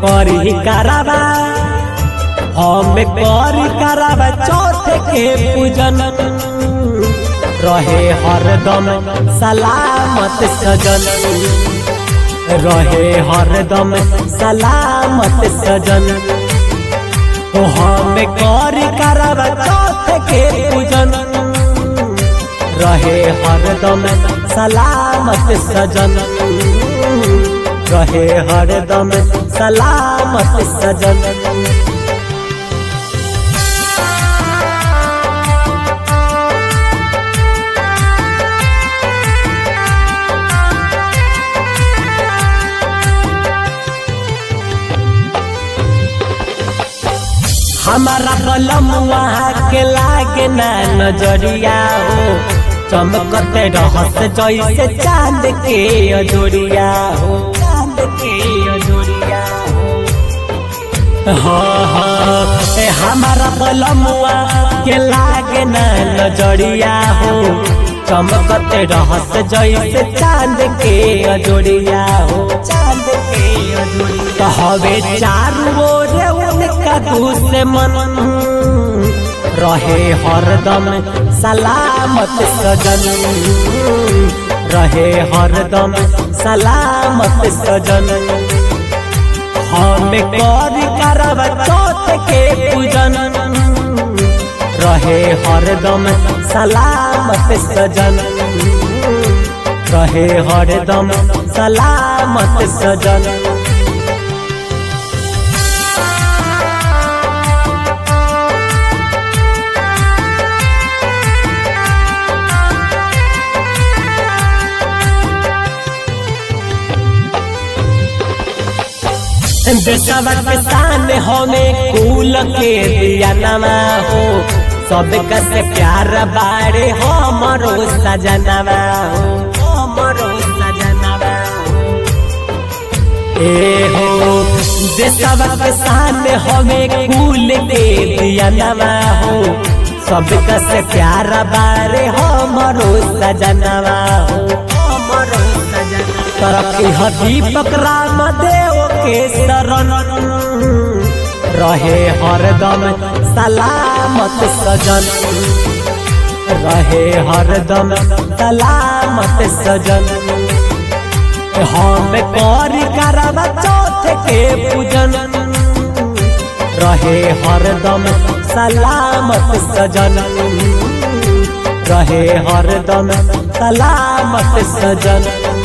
करी करावा हम करी करावा चौथ के पूजन रहे हरदम सलामत सजन रहे हरदम सलामत सजन ओ हम करी करावा चौथ के पूजन रहे हरदम सलामत सजन रहे हरदम सलामत सजन हमारा कलम वहाँ के लागे ना नजरिया हो चमकते रहस जैसे चांद के अजोरिया हो चांद के अजोरिया हो हाँ हाँ ए हमारा कलमुआ के लागे ना नजरिया हो चमकते रहस जैसे चांद के अजोरिया हो चांद के अजोरिया तो हवे चारू ओर उनका दुश्मन रहे हरदम सलामत सजन रहे हरदम सलामत सजन हम कर करब चौथ के पूजन रहे हरदम सलामत सजन रहे हरदम सलामत सजन देशवा के शान हमें कुल के दिया नमा हो सब से प्यार बारे हमरो सजनवा हो हमरो सजनवा ए हो देशवा के शान हमें कुल के दिया नमा हो सब से प्यार बारे हमरो सजनवा हो हमरो सजनवा तरक्की दीपक राम देव के शरण रहे हरदम सलामत सजन रहे हरदम सलामत सजन हम कर करब चौथ के पूजन रहे हरदम सलामत सजन रहे हरदम सलामत सजन